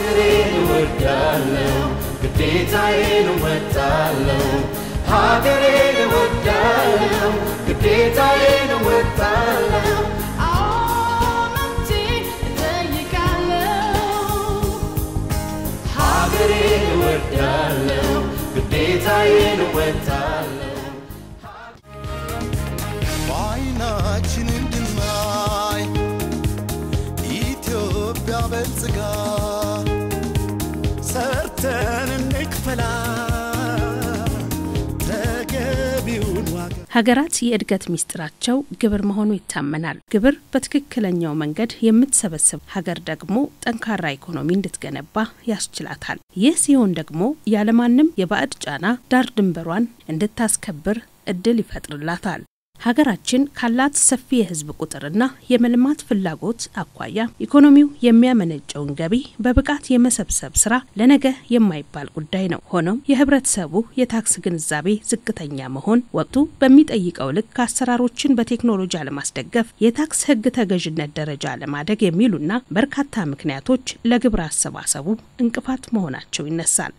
ሀገሬን እወዳለሁ ግዴታዬን እወጣለሁ ሀገሬን እወዳለሁ ግዴታዬን እወጣለሁ ሀገሬን እወዳለሁ ግዴታዬን እወጣለሁ በዓይናችን እንድናይ ኢትዮጵያ በልጽጋ ሰርተን እንክፈላ ተገቢውን ዋጋ ሀገራት የእድገት ሚስጥራቸው ግብር መሆኑ ይታመናል። ግብር በትክክለኛው መንገድ የምትሰበስብ ሀገር ደግሞ ጠንካራ ኢኮኖሚ እንድትገነባ ያስችላታል። ይህ ሲሆን ደግሞ ያለማንም የባዕድ ጫና ዳር ድንበሯን እንድታስከብር እድል ይፈጥርላታል። ሀገራችን ካላት ሰፊ የሕዝብ ቁጥርና የመልማት ፍላጎት አኳያ ኢኮኖሚው የሚያመነጨውን ገቢ በብቃት የመሰብሰብ ስራ ለነገ የማይባል ጉዳይ ነው። ሆኖም የህብረተሰቡ የታክስ ግንዛቤ ዝቅተኛ መሆን ወቅቱ በሚጠይቀው ልክ አሰራሮችን በቴክኖሎጂ አለማስደገፍ፣ የታክስ ሕግ ተገዥነት ደረጃ አለማደግ የሚሉና በርካታ ምክንያቶች ለግብር አሰባሰቡ እንቅፋት መሆናቸው ይነሳል።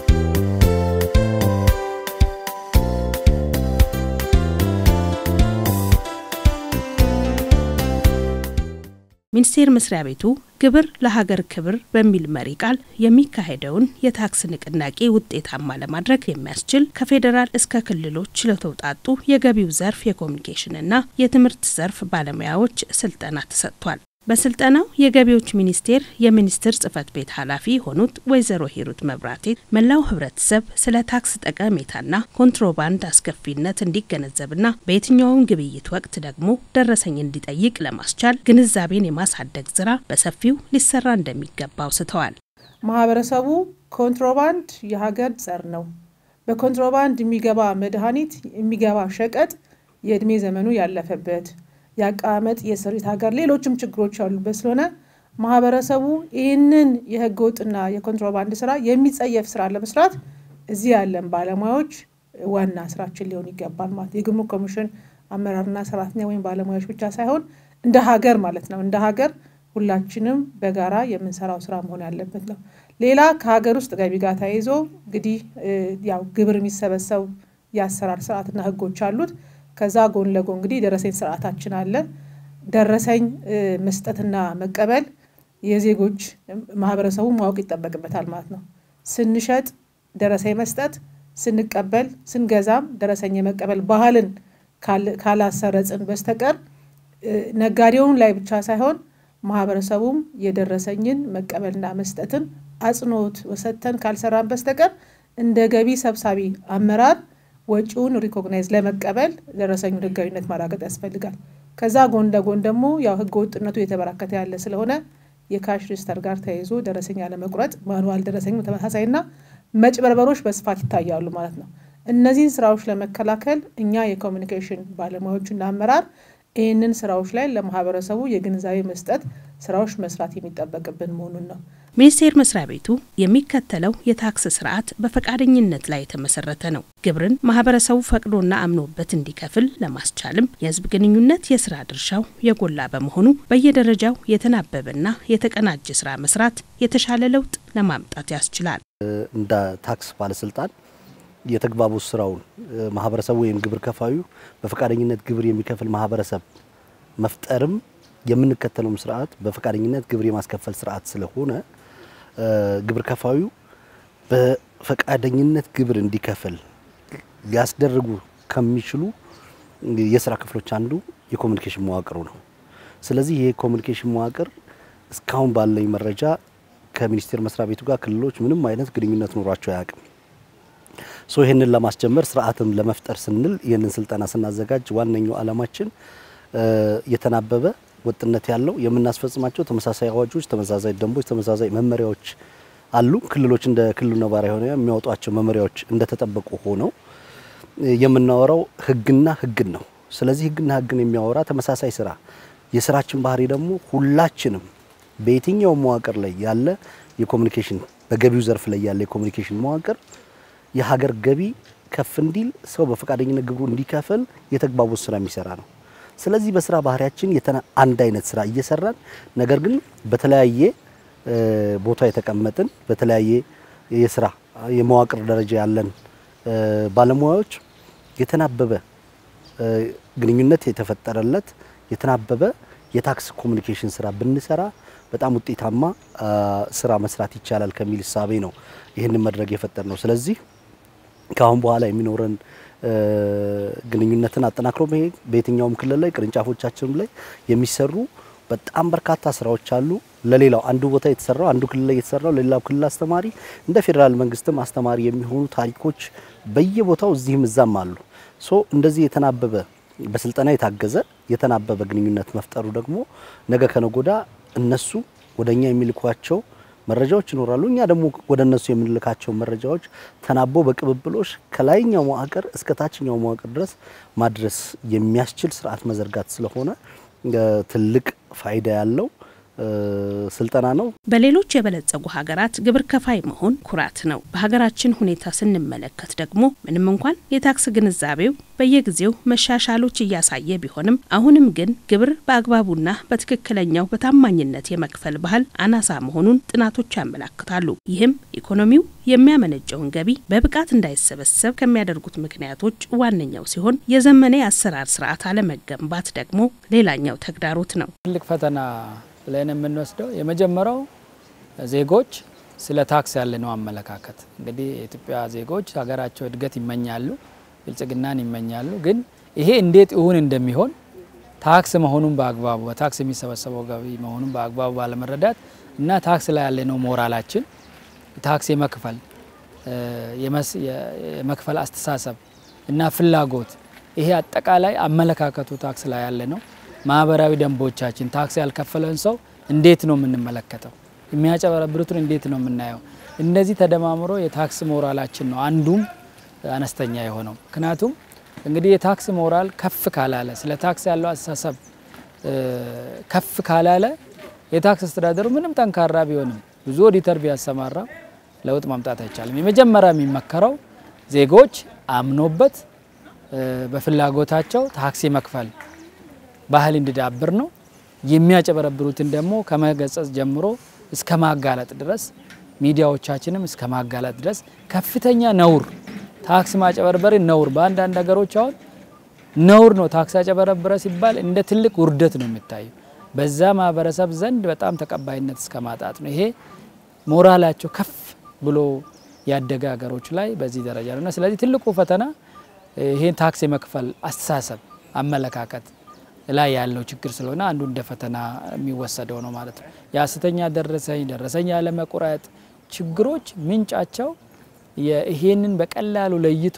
ሚኒስቴር መስሪያ ቤቱ ግብር ለሀገር ክብር በሚል መሪ ቃል የሚካሄደውን የታክስ ንቅናቄ ውጤታማ ለማድረግ የሚያስችል ከፌዴራል እስከ ክልሎች ለተውጣጡ የገቢው ዘርፍ የኮሚኒኬሽንና የትምህርት ዘርፍ ባለሙያዎች ስልጠና ተሰጥቷል። በስልጠናው የገቢዎች ሚኒስቴር የሚኒስትር ጽህፈት ቤት ኃላፊ የሆኑት ወይዘሮ ሂሩት መብራቴ መላው ህብረተሰብ ስለ ታክስ ጠቀሜታና ኮንትሮባንድ አስከፊነት እንዲገነዘብና በየትኛውም ግብይት ወቅት ደግሞ ደረሰኝ እንዲጠይቅ ለማስቻል ግንዛቤን የማሳደግ ስራ በሰፊው ሊሰራ እንደሚገባ አውስተዋል። ማህበረሰቡ ኮንትሮባንድ የሀገር ጸር ነው። በኮንትሮባንድ የሚገባ መድኃኒት የሚገባ ሸቀጥ የእድሜ ዘመኑ ያለፈበት የአቀማመጥ የስሪት ሀገር ሌሎችም ችግሮች ያሉበት ስለሆነ ማህበረሰቡ ይህንን የህገ ወጥና የኮንትሮባንድ ስራ የሚጸየፍ ስራ ለመስራት እዚህ ያለን ባለሙያዎች ዋና ስራችን ሊሆን ይገባል ማለት የጉምሩክ ኮሚሽን አመራርና ሰራተኛ ወይም ባለሙያዎች ብቻ ሳይሆን እንደ ሀገር ማለት ነው። እንደ ሀገር ሁላችንም በጋራ የምንሰራው ስራ መሆን ያለበት ነው። ሌላ ከሀገር ውስጥ ገቢ ጋር ተያይዞ እንግዲህ ያው ግብር የሚሰበሰቡ የአሰራር ስርዓትና ህጎች አሉት። ከዛ ጎን ለጎን እንግዲህ ደረሰኝ ስርዓታችን አለ። ደረሰኝ መስጠትና መቀበል የዜጎች ማህበረሰቡ ማወቅ ይጠበቅበታል ማለት ነው። ስንሸጥ ደረሰኝ መስጠት፣ ስንቀበል ስንገዛም ደረሰኝ የመቀበል ባህልን ካላሰረጽን በስተቀር ነጋዴውን ላይ ብቻ ሳይሆን ማህበረሰቡም የደረሰኝን መቀበልና መስጠትን አጽንኦት ሰጥተን ካልሰራን በስተቀር እንደ ገቢ ሰብሳቢ አመራር ወጪውን ሪኮግናይዝ ለመቀበል ደረሰኙን ህጋዊነት ማረጋገጥ ያስፈልጋል። ከዛ ጎን ለጎን ደግሞ ያው ህገ ወጥነቱ የተበራከተ ያለ ስለሆነ የካሽ ሬጅስተር ጋር ተያይዞ ደረሰኝ ያለመቁረጥ፣ ማኑዋል ደረሰኝ ተመሳሳይና መጭበርበሮች በስፋት ይታያሉ ማለት ነው። እነዚህን ስራዎች ለመከላከል እኛ የኮሚኒኬሽን ባለሙያዎችና አመራር ይህንን ስራዎች ላይ ለማህበረሰቡ የግንዛቤ መስጠት ስራዎች መስራት የሚጠበቅብን መሆኑን ነው። ሚኒስቴር መስሪያ ቤቱ የሚከተለው የታክስ ስርዓት በፈቃደኝነት ላይ የተመሰረተ ነው። ግብርን ማህበረሰቡ ፈቅዶና አምኖበት እንዲከፍል ለማስቻልም የህዝብ ግንኙነት የስራ ድርሻው የጎላ በመሆኑ በየደረጃው የተናበበና የተቀናጀ ስራ መስራት የተሻለ ለውጥ ለማምጣት ያስችላል። እንደ ታክስ ባለስልጣን የተግባቦት ስራውን ማህበረሰቡ ወይም ግብር ከፋዩ በፈቃደኝነት ግብር የሚከፍል ማህበረሰብ መፍጠርም የምንከተለውም ስርዓት በፈቃደኝነት ግብር የማስከፈል ስርዓት ስለሆነ ግብር ከፋዩ በፈቃደኝነት ግብር እንዲከፍል ሊያስደርጉ ከሚችሉ የስራ ክፍሎች አንዱ የኮሚኒኬሽን መዋቅሩ ነው። ስለዚህ ይህ የኮሚኒኬሽን መዋቅር እስካሁን ባለኝ መረጃ ከሚኒስቴር መስሪያ ቤቱ ጋር ክልሎች ምንም አይነት ግንኙነት ኖሯቸው አያውቅም። ሶ ይህንን ለማስጀመር ስርዓትም ለመፍጠር ስንል ይህንን ስልጠና ስናዘጋጅ ዋነኛው ዓላማችን የተናበበ ወጥነት ያለው የምናስፈጽማቸው ተመሳሳይ አዋጆች፣ ተመሳሳይ ደንቦች፣ ተመሳሳይ መመሪያዎች አሉ። ክልሎች እንደ ክልሉ ነባራዊ ሆነ የሚያወጧቸው መመሪያዎች እንደተጠበቁ ሆነው የምናወራው ህግና ህግን ነው። ስለዚህ ህግና ህግን የሚያወራ ተመሳሳይ ስራ የስራችን ባህሪ ደግሞ ሁላችንም በየትኛው መዋቅር ላይ ያለ የኮሚኒኬሽን በገቢው ዘርፍ ላይ ያለ የኮሚኒኬሽን መዋቅር የሀገር ገቢ ከፍ እንዲል ሰው በፈቃደኝነት ግብሩ እንዲከፍል የተግባቦት ስራ የሚሰራ ነው። ስለዚህ በስራ ባህሪያችን አንድ አይነት ስራ እየሰራን ነገር ግን በተለያየ ቦታ የተቀመጥን በተለያየ የስራ የመዋቅር ደረጃ ያለን ባለሙያዎች የተናበበ ግንኙነት የተፈጠረለት የተናበበ የታክስ ኮሚኒኬሽን ስራ ብንሰራ በጣም ውጤታማ ስራ መስራት ይቻላል ከሚል እሳቤ ነው ይህንን መድረክ የፈጠር ነው። ስለዚህ ከአሁን በኋላ የሚኖረን ግንኙነትን አጠናክሮ መሄድ በየትኛውም ክልል ላይ ቅርንጫፎቻችንም ላይ የሚሰሩ በጣም በርካታ ስራዎች አሉ። ለሌላው አንዱ ቦታ የተሰራው አንዱ ክልል ላይ የተሰራው ለሌላው ክልል አስተማሪ እንደ ፌዴራል መንግስትም አስተማሪ የሚሆኑ ታሪኮች በየቦታው እዚህም እዛም አሉ። ሶ እንደዚህ የተናበበ በስልጠና የታገዘ የተናበበ ግንኙነት መፍጠሩ ደግሞ ነገ ከነጎዳ እነሱ ወደ እኛ የሚልኳቸው መረጃዎች ይኖራሉ። እኛ ደግሞ ወደ እነሱ የምንልካቸው መረጃዎች ተናቦ በቅብብሎሽ ከላይኛው መዋቅር እስከ ታችኛው መዋቅር ድረስ ማድረስ የሚያስችል ስርዓት መዘርጋት ስለሆነ ትልቅ ፋይዳ ያለው ስልጠና ነው። በሌሎች የበለጸጉ ሀገራት ግብር ከፋይ መሆን ኩራት ነው። በሀገራችን ሁኔታ ስንመለከት ደግሞ ምንም እንኳን የታክስ ግንዛቤው በየጊዜው መሻሻሎች እያሳየ ቢሆንም አሁንም ግን ግብር በአግባቡና በትክክለኛው በታማኝነት የመክፈል ባህል አናሳ መሆኑን ጥናቶች ያመላክታሉ። ይህም ኢኮኖሚው የሚያመነጨውን ገቢ በብቃት እንዳይሰበሰብ ከሚያደርጉት ምክንያቶች ዋነኛው ሲሆን የዘመነ የአሰራር ስርዓት አለመገንባት ደግሞ ሌላኛው ተግዳሮት ነው። ትልቅ ፈተና ብለን የምንወስደው የመጀመሪያው ዜጎች ስለ ታክስ ያለነው አመለካከት እንግዲህ የኢትዮጵያ ዜጎች ሀገራቸው እድገት ይመኛሉ፣ ብልጽግናን ይመኛሉ። ግን ይሄ እንዴት እውን እንደሚሆን ታክስ መሆኑን በአግባቡ በታክስ የሚሰበሰበው ገቢ መሆኑን በአግባቡ ባለመረዳት እና ታክስ ላይ ያለነው ሞራላችን ታክስ የመክፈል የመክፈል አስተሳሰብ እና ፍላጎት ይሄ አጠቃላይ አመለካከቱ ታክስ ላይ ያለ ነው። ማህበራዊ ደንቦቻችን ታክስ ያልከፈለን ሰው እንዴት ነው የምንመለከተው? የሚያጨበረብሩትን እንዴት ነው የምናየው? እነዚህ ተደማምሮ የታክስ ሞራላችን ነው አንዱም አነስተኛ የሆነው። ምክንያቱም እንግዲህ የታክስ ሞራል ከፍ ካላለ ስለ ታክስ ያለው አስተሳሰብ ከፍ ካላለ የታክስ አስተዳደሩ ምንም ጠንካራ ቢሆንም ብዙ ኦዲተር ቢያሰማራ ለውጥ ማምጣት አይቻልም። የመጀመሪያ የሚመከረው ዜጎች አምኖበት በፍላጎታቸው ታክስ መክፈል ባህል እንዲዳብር ነው። የሚያጨበረብሩትን ደግሞ ከመገጸጽ ጀምሮ እስከ ማጋለጥ ድረስ ሚዲያዎቻችንም እስከ ማጋለጥ ድረስ ከፍተኛ ነውር ታክስ ማጨበርበር ነውር በአንዳንድ ነገሮች አሁን ነውር ነው። ታክስ አጨበረበረ ሲባል እንደ ትልቅ ውርደት ነው የሚታየው። በዛ ማህበረሰብ ዘንድ በጣም ተቀባይነት እስከ ማጣት ነው። ይሄ ሞራላቸው ከፍ ብሎ ያደገ ሀገሮች ላይ በዚህ ደረጃ ነው እና ስለዚህ ትልቁ ፈተና ይሄን ታክስ የመክፈል አስተሳሰብ አመለካከት ላይ ያለው ችግር ስለሆነ አንዱ እንደ ፈተና የሚወሰደው ነው ማለት ነው። የሐሰተኛ ደረሰኝ ደረሰኝ ያለመቁረጥ ችግሮች ምንጫቸው ይሄንን በቀላሉ ለይቶ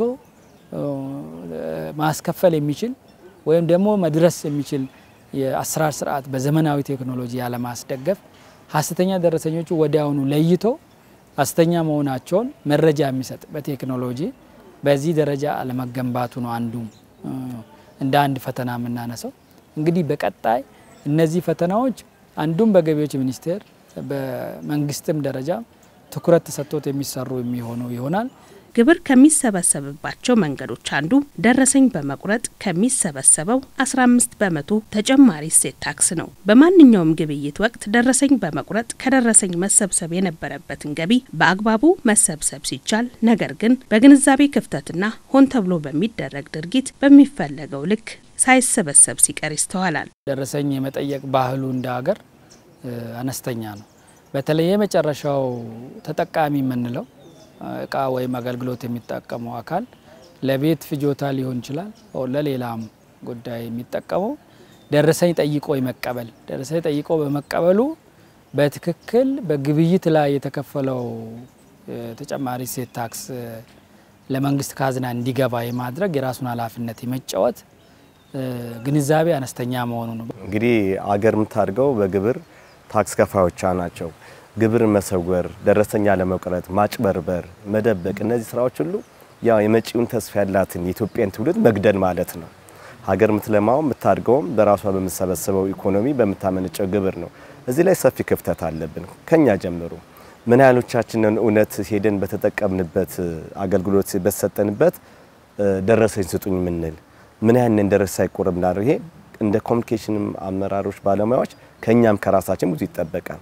ማስከፈል የሚችል ወይም ደግሞ መድረስ የሚችል የአሰራር ስርዓት በዘመናዊ ቴክኖሎጂ ያለማስደገፍ ሐሰተኛ ደረሰኞቹ ወዲያውኑ ለይቶ ሐሰተኛ መሆናቸውን መረጃ የሚሰጥ በቴክኖሎጂ በዚህ ደረጃ አለመገንባቱ ነው አንዱ እንደ አንድ ፈተና የምናነሳው። እንግዲህ በቀጣይ እነዚህ ፈተናዎች አንዱም በገቢዎች ሚኒስቴር በመንግስትም ደረጃ ትኩረት ተሰጥቶት የሚሰሩ የሚሆኑ ይሆናል። ግብር ከሚሰበሰብባቸው መንገዶች አንዱ ደረሰኝ በመቁረጥ ከሚሰበሰበው 15 በመቶ ተጨማሪ እሴት ታክስ ነው። በማንኛውም ግብይት ወቅት ደረሰኝ በመቁረጥ ከደረሰኝ መሰብሰብ የነበረበትን ገቢ በአግባቡ መሰብሰብ ሲቻል፣ ነገር ግን በግንዛቤ ክፍተትና ሆን ተብሎ በሚደረግ ድርጊት በሚፈለገው ልክ ሳይሰበሰብ ሲቀር ይስተዋላል። ደረሰኝ የመጠየቅ ባህሉ እንደ ሀገር አነስተኛ ነው። በተለይ የመጨረሻው ተጠቃሚ የምንለው እቃ ወይም አገልግሎት የሚጠቀመው አካል ለቤት ፍጆታ ሊሆን ይችላል፣ ለሌላም ጉዳይ የሚጠቀመው ደረሰኝ ጠይቆ የመቀበል ደረሰኝ ጠይቆ በመቀበሉ በትክክል በግብይት ላይ የተከፈለው ተጨማሪ እሴት ታክስ ለመንግስት ካዝና እንዲገባ የማድረግ የራሱን ኃላፊነት የመጫወት ግንዛቤ አነስተኛ መሆኑ ነው። እንግዲህ አገር የምታድገው በግብር ታክስ ከፋዮቿ ናቸው። ግብር መሰወር፣ ደረሰኛ ለመቁረጥ፣ ማጭበርበር፣ መደበቅ እነዚህ ስራዎች ሁሉ ያው የመጪውን ተስፋ ያላትን የኢትዮጵያን ትውልድ መግደል ማለት ነው። ሀገር የምትለማው የምታድገውም በራሷ በምትሰበስበው ኢኮኖሚ በምታመነጨው ግብር ነው። እዚህ ላይ ሰፊ ክፍተት አለብን ከኛ ጀምሮ። ምን ያህሎቻችንን እውነት ሄደን በተጠቀምንበት አገልግሎት በተሰጠንበት ደረሰኝ ስጡኝ ምንል ምን ያህንን ደረሰ ሳይቆረብ ምናደርግ ይሄ እንደ ኮሚኒኬሽን አመራሮች ባለሙያዎች ከኛም ከራሳችን ብዙ ይጠበቃል።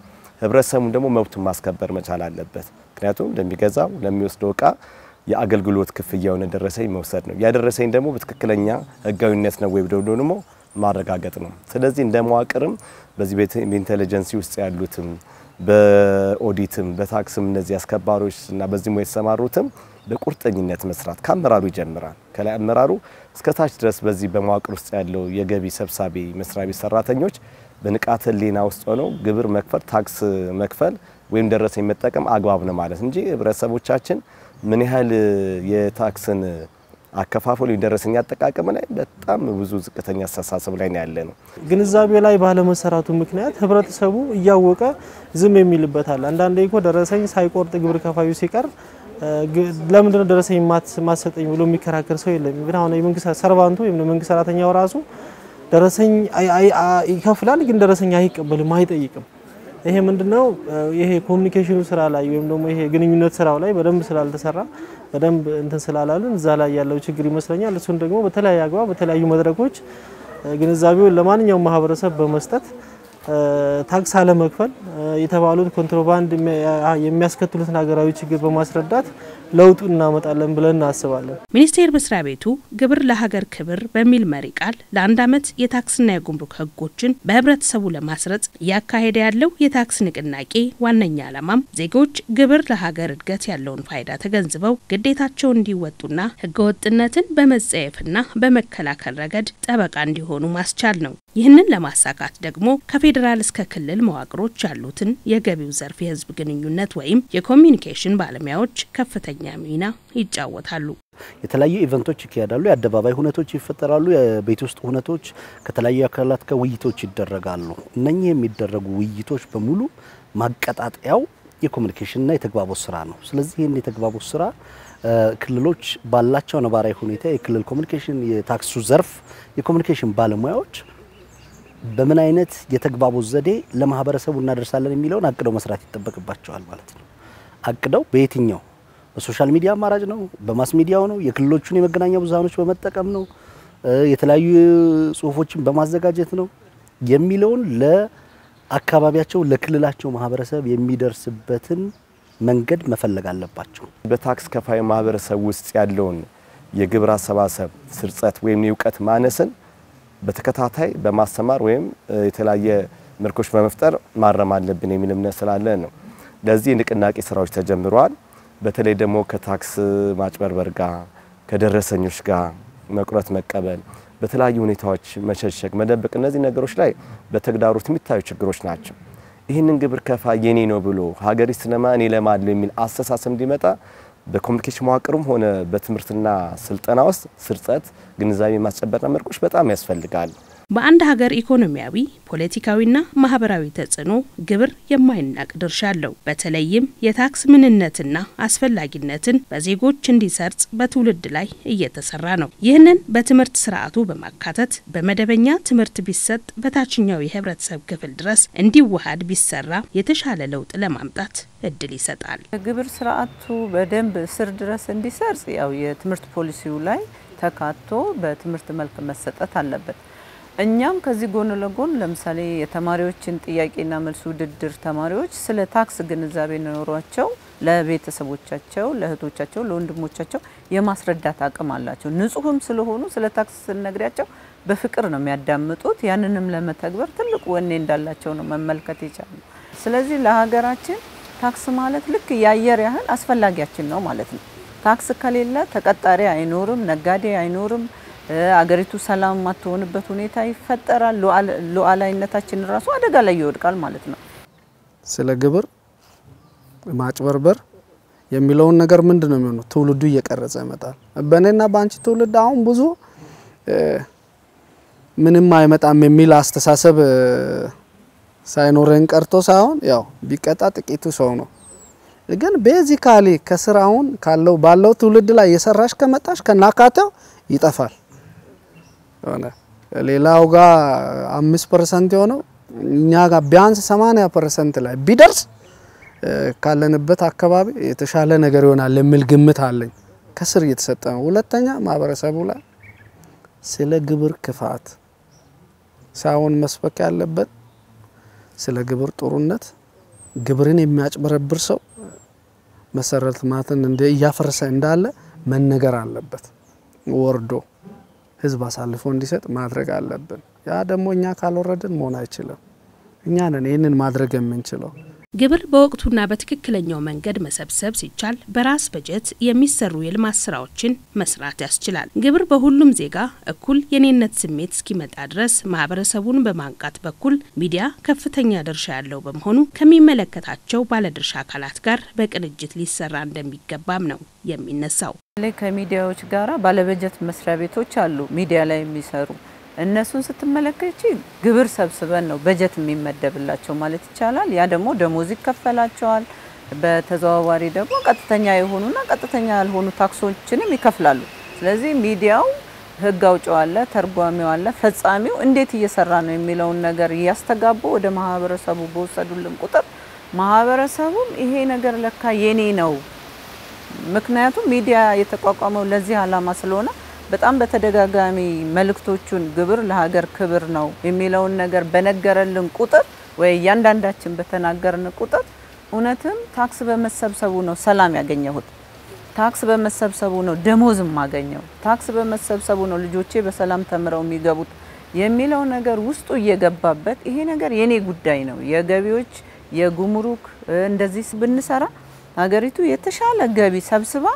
ህብረተሰቡን ደግሞ መብቱን ማስከበር መቻል አለበት። ምክንያቱም ለሚገዛው ለሚወስደው እቃ የአገልግሎት ክፍያውን ደረሰኝ መውሰድ ነው። ያደረሰኝ ደግሞ በትክክለኛ ህጋዊነት ነው ወይ ብለው ደግሞ ማረጋገጥ ነው። ስለዚህ እንደ መዋቅርም በዚህ በኢንቴሊጀንሲ ውስጥ ያሉትም በኦዲትም በታክስም እነዚህ አስከባሪዎች እና በዚህ ሙያ የተሰማሩትም በቁርጠኝነት መስራት ከአመራሩ ይጀምራል። ከላይ አመራሩ እስከ ታች ድረስ በዚህ በመዋቅር ውስጥ ያለው የገቢ ሰብሳቢ መስሪያ ቤት ሰራተኞች በንቃተ ህሊና ውስጥ ሆነው ግብር መክፈል፣ ታክስ መክፈል ወይም ደረሰኝ መጠቀም አግባብ ነው ማለት እንጂ ህብረተሰቦቻችን ምን ያህል የታክስን አከፋፈሉ የደረሰኝ አጠቃቀም ላይ በጣም ብዙ ዝቅተኛ አስተሳሰብ ላይ ነው ያለ ነው። ግንዛቤ ላይ ባለመሰራቱ ምክንያት ህብረተሰቡ እያወቀ ዝም የሚልበታል። አንዳንዴ እኮ ደረሰኝ ሳይቆርጥ ግብር ከፋዩ ሲቀር ለምንድነው ደረሰኝ ማሰጠኝ ብሎ የሚከራከር ሰው የለም። ግን አሁን የመንግስት ሰርቫንቱ ወይም መንግስት ሰራተኛው ራሱ ደረሰኝ ይከፍላል፣ ግን ደረሰኝ አይቀበልም፣ አይጠይቅም። ይሄ ምንድነው? ይሄ ኮሚኒኬሽኑ ስራ ላይ ወይም ደግሞ ይሄ ግንኙነት ስራው ላይ በደንብ ስላልተሰራ በደንብ እንትን ስላላልን እዛ ላይ ያለው ችግር ይመስለኛል። እሱን ደግሞ በተለያየ አግባብ በተለያዩ መድረኮች ግንዛቤውን ለማንኛውም ማህበረሰብ በመስጠት ታክስ አለመክፈል የተባሉት ኮንትሮባንድ የሚያስከትሉትን ሀገራዊ ችግር በማስረዳት ለውጡ እናመጣለን ብለን እናስባለን። ሚኒስቴር መስሪያ ቤቱ ግብር ለሀገር ክብር በሚል መሪ ቃል ለአንድ ዓመት የታክስና የጉምሩክ ሕጎችን በህብረተሰቡ ለማስረጽ እያካሄደ ያለው የታክስ ንቅናቄ ዋነኛ ዓላማም ዜጎች ግብር ለሀገር እድገት ያለውን ፋይዳ ተገንዝበው ግዴታቸውን እንዲወጡና ህገወጥነትን በመጸየፍና በመከላከል ረገድ ጠበቃ እንዲሆኑ ማስቻል ነው። ይህንን ለማሳካት ደግሞ ከፌዴራል እስከ ክልል መዋቅሮች ያሉትን የገቢው ዘርፍ የህዝብ ግንኙነት ወይም የኮሚኒኬሽን ባለሙያዎች ከፍተኛ ሚና ይጫወታሉ። የተለያዩ ኢቨንቶች ይካሄዳሉ። የአደባባይ ሁነቶች ይፈጠራሉ። የቤት ውስጥ ሁነቶች ከተለያዩ አካላት ጋር ውይይቶች ይደረጋሉ። እነኚህ የሚደረጉ ውይይቶች በሙሉ ማቀጣጠያው የኮሚኒኬሽንና የተግባቦት ስራ ነው። ስለዚህ ይህን የተግባቦት ስራ ክልሎች ባላቸው ነባራዊ ሁኔታ የክልል ኮሚኒኬሽን የታክሱ ዘርፍ የኮሚኒኬሽን ባለሙያዎች በምን አይነት የተግባቦት ዘዴ ለማህበረሰቡ እናደርሳለን የሚለውን አቅደው መስራት ይጠበቅባቸዋል ማለት ነው። አቅደው በየትኛው በሶሻል ሚዲያ አማራጭ ነው፣ በማስ ሚዲያው ነው፣ የክልሎቹን የመገናኛ ብዙሃኖች በመጠቀም ነው፣ የተለያዩ ጽሁፎችን በማዘጋጀት ነው የሚለውን ለአካባቢያቸው ለክልላቸው ማህበረሰብ የሚደርስበትን መንገድ መፈለግ አለባቸው። በታክስ ከፋይ ማህበረሰብ ውስጥ ያለውን የግብር አሰባሰብ ስርጸት ወይም የእውቀት ማነስን በተከታታይ በማስተማር ወይም የተለያየ መልኮች በመፍጠር ማረም አለብን የሚል እምነት ስላለ ነው። ለዚህ የንቅናቄ ስራዎች ተጀምረዋል። በተለይ ደግሞ ከታክስ ማጭበርበር ጋር ከደረሰኞች ጋር መቁረጥ፣ መቀበል፣ በተለያዩ ሁኔታዎች መሸሸግ፣ መደበቅ፣ እነዚህ ነገሮች ላይ በተግዳሮት የሚታዩ ችግሮች ናቸው። ይህንን ግብር ከፋይ የኔ ነው ብሎ ሀገሪ ስነማ እኔ ለማለሁ የሚል አስተሳሰብ እንዲመጣ በኮሚኒኬሽን መዋቅርም ሆነ በትምህርትና ስልጠና ውስጥ ስርጸት፣ ግንዛቤ ማስጨበጥና መልኮች በጣም ያስፈልጋል። በአንድ ሀገር ኢኮኖሚያዊ፣ ፖለቲካዊና ማህበራዊ ተጽዕኖ ግብር የማይናቅ ድርሻ አለው። በተለይም የታክስ ምንነትና አስፈላጊነትን በዜጎች እንዲሰርጽ በትውልድ ላይ እየተሰራ ነው። ይህንን በትምህርት ስርዓቱ በማካተት በመደበኛ ትምህርት ቢሰጥ በታችኛው የህብረተሰብ ክፍል ድረስ እንዲዋሃድ ቢሰራ የተሻለ ለውጥ ለማምጣት እድል ይሰጣል። ግብር ስርዓቱ በደንብ ስር ድረስ እንዲሰርጽ ያው የትምህርት ፖሊሲው ላይ ተካቶ በትምህርት መልክ መሰጠት አለበት። እኛም ከዚህ ጎን ለጎን ለምሳሌ የተማሪዎችን ጥያቄና መልስ ውድድር ተማሪዎች ስለ ታክስ ግንዛቤ ኖሯቸው ለቤተሰቦቻቸው፣ ለእህቶቻቸው፣ ለወንድሞቻቸው የማስረዳት አቅም አላቸው። ንጹህም ስለሆኑ ስለ ታክስ ስንነግሪያቸው በፍቅር ነው የሚያዳምጡት። ያንንም ለመተግበር ትልቅ ወኔ እንዳላቸው ነው መመልከት የቻሉ። ስለዚህ ለሀገራችን ታክስ ማለት ልክ የአየር ያህል አስፈላጊያችን ነው ማለት ነው። ታክስ ከሌለ ተቀጣሪ አይኖርም፣ ነጋዴ አይኖርም። አገሪቱ ሰላም የማትሆንበት ሁኔታ ይፈጠራል። ሉዓላዊነታችን ራሱ አደጋ ላይ ይወድቃል ማለት ነው። ስለ ግብር ማጭበርበር የሚለውን ነገር ምንድን ነው የሚሆነው? ትውልዱ እየቀረጸ ይመጣል። በእኔና በአንቺ ትውልድ አሁን ብዙ ምንም አይመጣም የሚል አስተሳሰብ ሳይኖረን ቀርቶ ሳይሆን ያው ቢቀጣ ጥቂቱ ሰው ነው። ግን ቤዚካሊ ከስራውን ካለው ባለው ትውልድ ላይ የሰራሽ ከመጣሽ ከናካቴው ይጠፋል። ሆነ ሌላው ጋር አምስት ፐርሰንት የሆነው እኛ ጋር ቢያንስ ሰማንያ ፐርሰንት ላይ ቢደርስ ካለንበት አካባቢ የተሻለ ነገር ይሆናል የሚል ግምት አለኝ። ከስር እየተሰጠ ነው። ሁለተኛ ማህበረሰቡ ላይ ስለ ግብር ክፋት ሳይሆን መስበክ ያለበት ስለ ግብር ጥሩነት፣ ግብርን የሚያጭበረብር ሰው መሰረተ ልማትን እንደ እያፈረሰ እንዳለ መነገር አለበት። ወርዶ ህዝብ አሳልፎ እንዲሰጥ ማድረግ አለብን። ያ ደግሞ እኛ ካልወረድን መሆን አይችልም። እኛ ነን ይህንን ማድረግ የምንችለው። ግብር በወቅቱና በትክክለኛው መንገድ መሰብሰብ ሲቻል በራስ በጀት የሚሰሩ የልማት ስራዎችን መስራት ያስችላል። ግብር በሁሉም ዜጋ እኩል የኔነት ስሜት እስኪመጣ ድረስ ማህበረሰቡን በማንቃት በኩል ሚዲያ ከፍተኛ ድርሻ ያለው በመሆኑ ከሚመለከታቸው ባለድርሻ አካላት ጋር በቅንጅት ሊሰራ እንደሚገባም ነው የሚነሳው። ላይ ከሚዲያዎች ጋራ ባለበጀት መስሪያ ቤቶች አሉ ሚዲያ ላይ የሚሰሩ እነሱን ስትመለከች ግብር ሰብስበን ነው በጀት የሚመደብላቸው ማለት ይቻላል። ያ ደግሞ ደሞዝ ይከፈላቸዋል። በተዘዋዋሪ ደግሞ ቀጥተኛ የሆኑና ቀጥተኛ ያልሆኑ ታክሶችንም ይከፍላሉ። ስለዚህ ሚዲያው ህግ አውጪው አለ፣ ተርጓሚው አለ፣ ፈጻሚው እንዴት እየሰራ ነው የሚለውን ነገር እያስተጋቡ ወደ ማህበረሰቡ በወሰዱልን ቁጥር ማህበረሰቡም ይሄ ነገር ለካ የኔ ነው ምክንያቱም ሚዲያ የተቋቋመው ለዚህ ዓላማ ስለሆነ በጣም በተደጋጋሚ መልእክቶቹን ግብር ለሀገር ክብር ነው የሚለውን ነገር በነገረልን ቁጥር ወይ እያንዳንዳችን በተናገርን ቁጥር እውነትም ታክስ በመሰብሰቡ ነው ሰላም ያገኘሁት፣ ታክስ በመሰብሰቡ ነው ደሞዝ የማገኘው፣ ታክስ በመሰብሰቡ ነው ልጆቼ በሰላም ተምረው የሚገቡት የሚለው ነገር ውስጡ እየገባበት ይሄ ነገር የኔ ጉዳይ ነው የገቢዎች የጉምሩክ እንደዚህ ብንሰራ ሀገሪቱ የተሻለ ገቢ ሰብስባ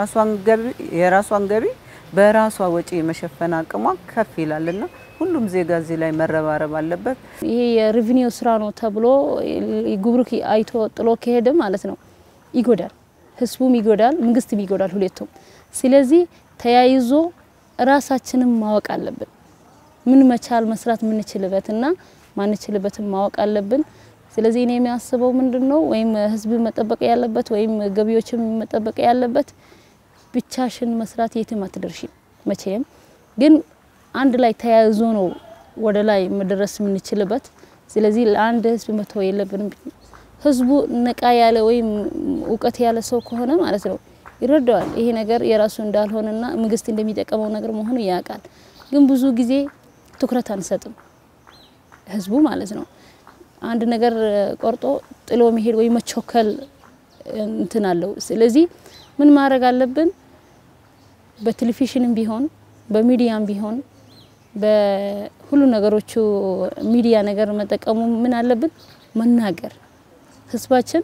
የራሷን ገቢ በራሷ ወጪ የመሸፈን አቅሟ ከፍ ይላልና ሁሉም ዜጋ እዚህ ላይ መረባረብ አለበት። ይሄ የሬቪኒው ስራ ነው ተብሎ ጉምሩክ አይቶ ጥሎ ከሄደ ማለት ነው ይጎዳል፣ ህዝቡም ይጎዳል፣ መንግስትም ይጎዳል፣ ሁለቱም። ስለዚህ ተያይዞ ራሳችንም ማወቅ አለብን። ምን መቻል መስራት የምንችልበትና ማንችልበትን ማወቅ አለብን። ስለዚህ እኔ የሚያስበው ምንድን ነው ወይም ህዝብ መጠበቅ ያለበት ወይም ገቢዎችም መጠበቅ ያለበት ብቻሽን መስራት የትም አትደርሺም መቼም። ግን አንድ ላይ ተያይዞ ነው ወደ ላይ መድረስ የምንችልበት። ስለዚህ ለአንድ ህዝብ መተው የለብንም። ህዝቡ ነቃ ያለ ወይም እውቀት ያለ ሰው ከሆነ ማለት ነው ይረዳዋል ይሄ ነገር የራሱ እንዳልሆነና መንግስት እንደሚጠቀመው ነገር መሆኑ ያውቃል። ግን ብዙ ጊዜ ትኩረት አንሰጥም ህዝቡ ማለት ነው። አንድ ነገር ቆርጦ ጥሎ መሄድ ወይ መቾከል እንትን አለው። ስለዚህ ምን ማድረግ አለብን? በቴሌቪዥንም ቢሆን በሚዲያም ቢሆን በሁሉ ነገሮቹ ሚዲያ ነገር መጠቀሙ ምን አለብን መናገር፣ ህዝባችን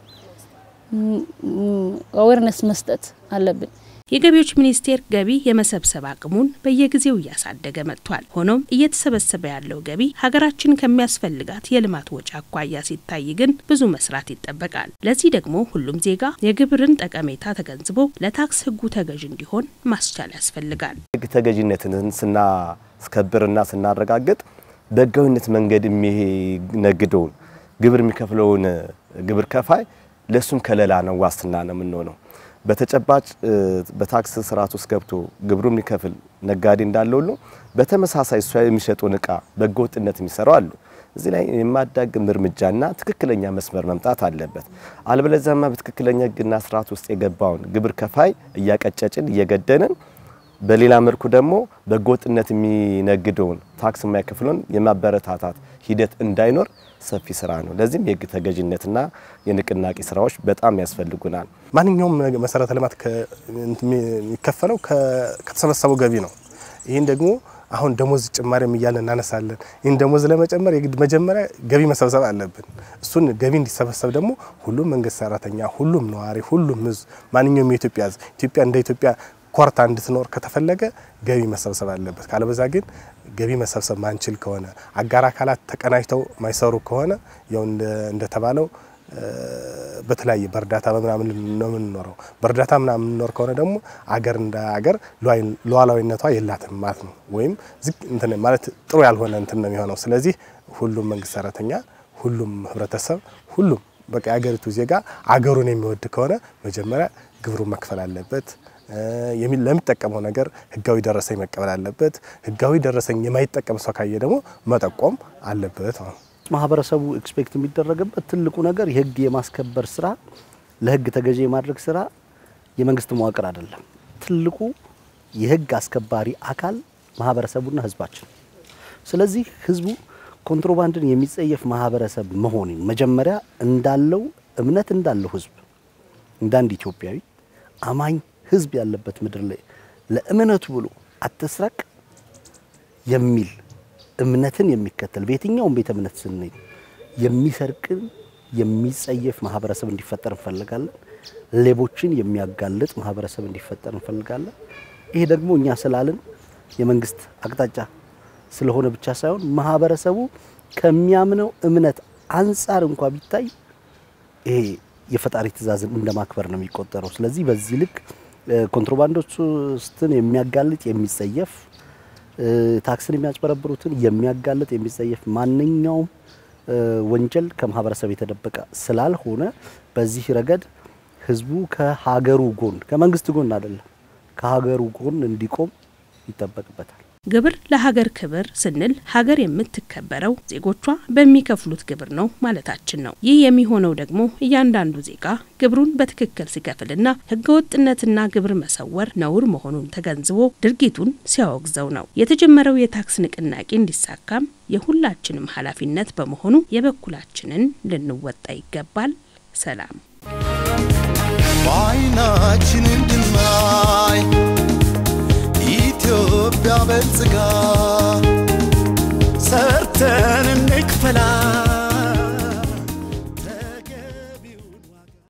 አዌርነስ መስጠት አለብን። የገቢዎች ሚኒስቴር ገቢ የመሰብሰብ አቅሙን በየጊዜው እያሳደገ መጥቷል። ሆኖም እየተሰበሰበ ያለው ገቢ ሀገራችን ከሚያስፈልጋት የልማት ወጪ አኳያ ሲታይ ግን ብዙ መስራት ይጠበቃል። ለዚህ ደግሞ ሁሉም ዜጋ የግብርን ጠቀሜታ ተገንዝቦ ለታክስ ህጉ ተገዥ እንዲሆን ማስቻል ያስፈልጋል። ህግ ተገዥነትን ስናስከብርና ስናረጋግጥ በህጋዊነት መንገድ የሚነግደውን ግብር የሚከፍለውን ግብር ከፋይ ለሱም ከለላ ነው፣ ዋስትና ነው የምንሆነው። በተጨባጭ በታክስ ስርዓት ውስጥ ገብቶ ግብሩ የሚከፍል ነጋዴ እንዳለ ሁሉ በተመሳሳይ እሷ የሚሸጡን እቃ በህገወጥነት የሚሰራው አሉ። እዚህ ላይ የማዳግም እርምጃና ትክክለኛ መስመር መምጣት አለበት። አልበለዚያማ በትክክለኛ ህግና ስርዓት ውስጥ የገባውን ግብር ከፋይ እያቀጨጭን እየገደንን በሌላ መልኩ ደግሞ በህገወጥነት የሚነግደውን ታክስ የማይከፍለውን የማበረታታት ሂደት እንዳይኖር ሰፊ ስራ ነው። ለዚህም የህግ ተገዥነትና የንቅናቄ ስራዎች በጣም ያስፈልጉናል። ማንኛውም መሰረተ ልማት የሚከፈለው ከተሰበሰበው ገቢ ነው። ይህን ደግሞ አሁን ደሞዝ ጭማሪም እያለን እናነሳለን። ይህን ደሞዝ ለመጨመር የግድ መጀመሪያ ገቢ መሰብሰብ አለብን። እሱን ገቢ እንዲሰበሰብ ደግሞ ሁሉም መንግስት ሰራተኛ፣ ሁሉም ነዋሪ፣ ሁሉም ህዝብ፣ ማንኛውም የኢትዮጵያ ህዝብ ኢትዮጵያ እንደ ኢትዮጵያ ኮርታ እንድትኖር ከተፈለገ ገቢ መሰብሰብ አለበት። ካለበዛ ግን ገቢ መሰብሰብ ማንችል ከሆነ አጋር አካላት ተቀናጅተው ማይሰሩ ከሆነ ያው እንደተባለው በተለያየ በእርዳታ በምናምን ነው የምንኖረው። በእርዳታ ምናምን የምንኖር ከሆነ ደግሞ አገር እንደ አገር ሉዓላዊነቷ የላትም ማለት ነው። ወይም ዝቅ እንትን ማለት ጥሩ ያልሆነ እንትን ነው የሚሆነው። ስለዚህ ሁሉም መንግስት ሰራተኛ፣ ሁሉም ህብረተሰብ፣ ሁሉም በቃ የአገሪቱ ዜጋ አገሩን የሚወድ ከሆነ መጀመሪያ ግብሩን መክፈል አለበት። ለሚጠቀመው ነገር ህጋዊ ደረሰኝ መቀበል አለበት። ህጋዊ ደረሰኝ የማይጠቀም ሰው ካየ ደግሞ መጠቆም አለበት ነው። ማህበረሰቡ ኤክስፔክት የሚደረግበት ትልቁ ነገር የህግ የማስከበር ስራ፣ ለህግ ተገዢ የማድረግ ስራ የመንግስት መዋቅር አይደለም። ትልቁ የህግ አስከባሪ አካል ማህበረሰቡና ህዝባችን። ስለዚህ ህዝቡ ኮንትሮባንድን የሚጸየፍ ማህበረሰብ መሆንን መጀመሪያ እንዳለው እምነት እንዳለው ህዝብ እንደ አንድ ኢትዮጵያዊ አማኝ ህዝብ ያለበት ምድር ላይ ለእምነቱ ብሎ አትስረቅ የሚል እምነትን የሚከተል በየትኛውም ቤተ እምነት ስንሄድ የሚሰርቅን የሚጸየፍ ማህበረሰብ እንዲፈጠር እንፈልጋለን። ሌቦችን የሚያጋልጥ ማህበረሰብ እንዲፈጠር እንፈልጋለን። ይሄ ደግሞ እኛ ስላልን የመንግስት አቅጣጫ ስለሆነ ብቻ ሳይሆን ማህበረሰቡ ከሚያምነው እምነት አንጻር እንኳ ቢታይ ይሄ የፈጣሪ ትእዛዝን እንደ ማክበር ነው የሚቆጠረው። ስለዚህ በዚህ ልክ ኮንትሮባንዶችን የሚያጋልጥ የሚጸየፍ ታክስን የሚያጭበረብሩትን የሚያጋልጥ የሚጸየፍ ማንኛውም ወንጀል ከማህበረሰብ የተደበቀ ስላልሆነ በዚህ ረገድ ህዝቡ ከሀገሩ ጎን ከመንግስት ጎን አይደለም ከሀገሩ ጎን እንዲቆም ይጠበቅበታል። ግብር ለሀገር ክብር ስንል ሀገር የምትከበረው ዜጎቿ በሚከፍሉት ግብር ነው ማለታችን ነው። ይህ የሚሆነው ደግሞ እያንዳንዱ ዜጋ ግብሩን በትክክል ሲከፍልና ህገወጥነትና ግብር መሰወር ነውር መሆኑን ተገንዝቦ ድርጊቱን ሲያወግዘው ነው። የተጀመረው የታክስ ንቅናቄ እንዲሳካም የሁላችንም ኃላፊነት በመሆኑ የበኩላችንን ልንወጣ ይገባል። ሰላም በዓይናችን እንድናይ ኢትዮጵያ በልጽጋ ሰርተን እንክፈላ